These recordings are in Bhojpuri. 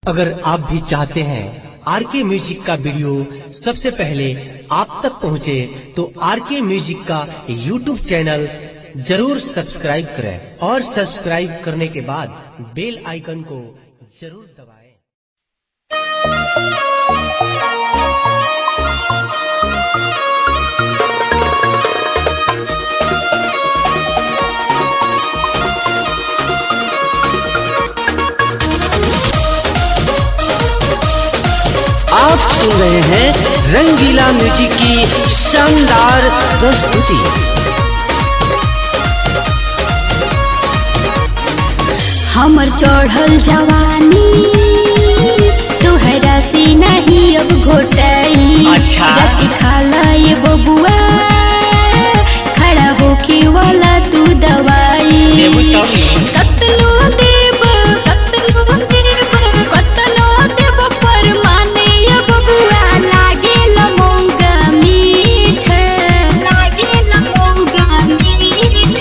अगर आप भी चाहते हैं आर के म्यूजिक का वीडियो सबसे पहले आप तक पहुंचे तो आर के म्यूजिक का यूट्यूब चैनल जरूर सब्सक्राइब करें और सब्सक्राइब करने के बाद बेल आइकन को जरूर दबाएं। आप सुन रहे हैं रंगीला म्यूजिक की शानदार प्रस्तुति हमर चढ़ल जवानी तोहरा से नहीं अब घोटाई अच्छा। जाके खाला ये बबुआ खड़ा होके वाला तू दवाई देबू तब न। कतनो देब कतनो देब कतनो देब पर माने ये बबुआ लागे मौगा मीठ लागे मौगा मीठ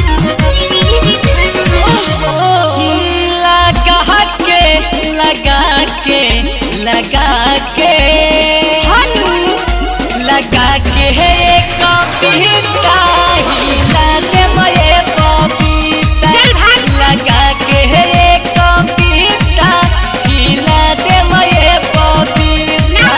लगा के लगा के लगा के लगा के है कविता हिला दे मये कविता चल भाग। लगा के है कविता हिला दे मये कविता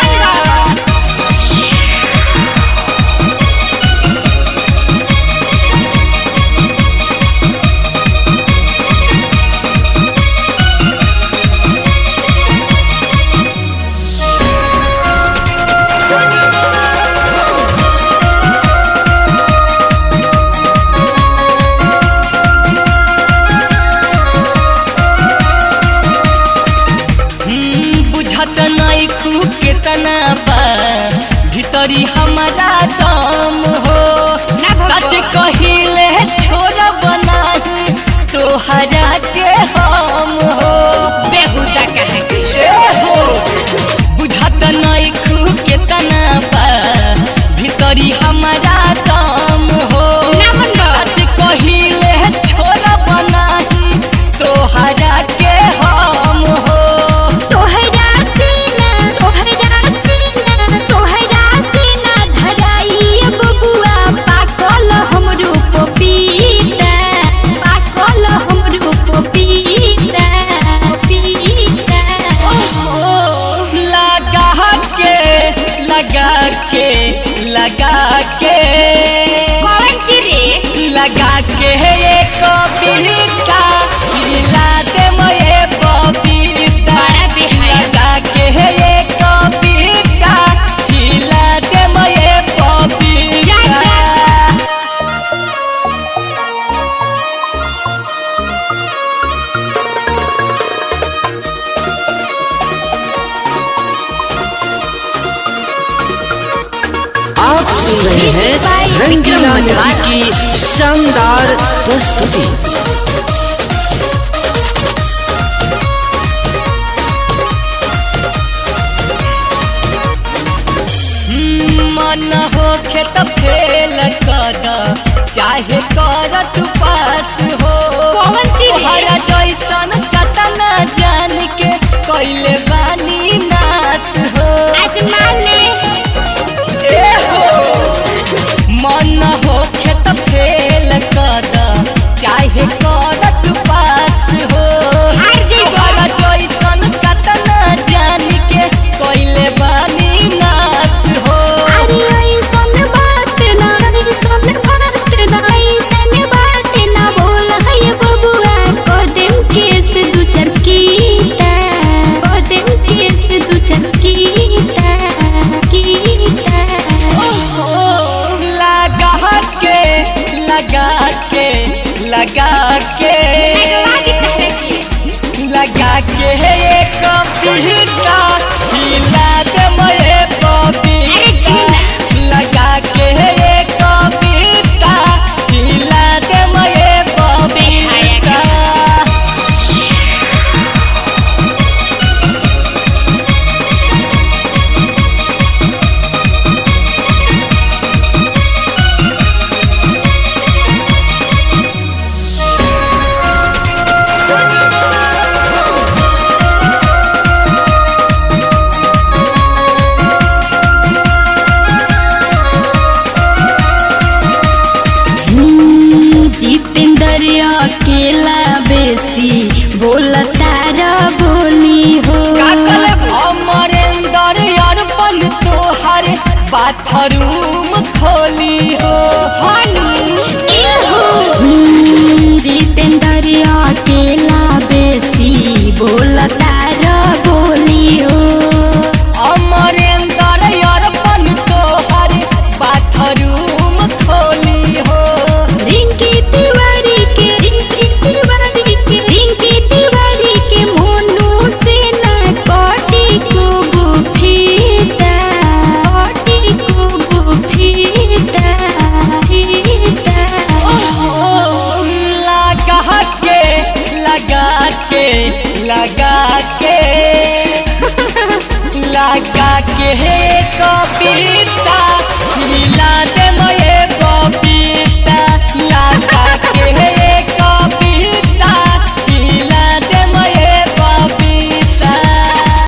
हम्म, बुझत नहीं खू केतना बा भीतरी हमारा दम हो ना भगवा। सच कहिले छोड़ बनाही तोहरा के हम हो बेहुदा कहे ए हो बुझत नहीं खू केतना बा भीतरी हमारा दम हो ना मन बा। सच कहिले छोड़ बनाही तोहरा के हम हो तोहरा सीना तोहरा सीना तोहरा सीना धराई बबुआ पाकल हमरो पपीता पाकल हमरो पपीता पपीता लगा के लगा के लगा के कौन चिरे लगा के ये कविता हिला दे मोये कविता बड़ा बेहाया। लगा के ये कविता हिला दे मोये जा, जा। कविता आप सुन रहे हैं रंगीला म्यूजिक की शानदार प्रस्तुति मन हो खेत फेल कर चाहे कर तू पास हो कौन चीज है? तोहरा जैसन कतना जान के कैले बानी नास हो आजमा ले ए हो मन हो खेत फेल कर चाहे कर तू पास हो हार जइबो। तोहरा जैसन कतना जान के कैले बानी नास हो अरे ऐसन बात ना ऐसन बात ना ऐसन बात ना बोल है बबुआ कदम केस दू चरकीता कदम केस दू चरकीता कीता लगा के लगा के लगा के लगा के ये कविता हिला दे मोये कविता लगा के ये कविता हिला दे मोये कविता बाथरूम खोली हो जितेंद्रिया अकेला बेसी बोलता र बोलियो अमरेंद्र अर्पण तोहर बाथरूम खोली हो रिंकी तिवारी के रिंकी तिवारी के रिंकी तिवारी के मोनू से न कोटी को गुफीता कोटी को गुफीता फीता लगा के लगा के लगा के लगा के